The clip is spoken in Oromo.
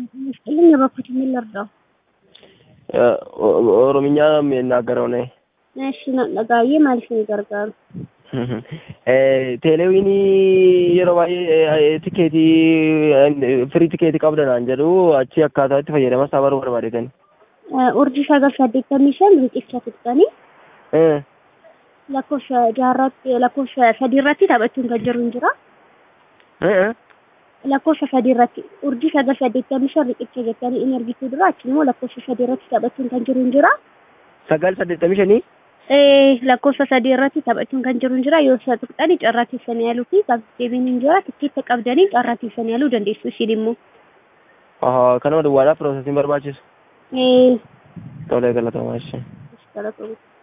ይመስልኝ የበኩት ምን ልርዳው? ኦሮምኛ ነው የሚናገረው ነኝ። እሺ ነጋዬ ማለት ነው ይገርጋሩ teeleewwiin yeroo baay'ee tikeetii firii tikeetii qabdanaan jedhu achi akkaataa itti fayyadama isaa baruu barbaadetan. urjii sagal saddeettamii shan riqicha fixxanii lakkoofsa jaarratti lakkoofsa sadii irratti taphachuun kan jiru hin jira. lakkoofsa sadii irratti urjii sagal saddeettamii shan riqicha jettanii in argituu dura achi immoo lakkoofsa sadii irratti taphachuun kan jiru hin jira. Sagal saddeettamii shanii lakkoofsa sadii irratti taphachuun kan jiru hin jira yoo isa tuqxanii carraa keessanii yaaluu fi deebiin hin jira tikkeetta qabdanii carraa keessanii yaaluu dandeessu isin immoo. Kanuma duwwaadhaaf piroosesiin barbaachisu. Ee. Tolee galatamaa jechuudha. Galatoomuu.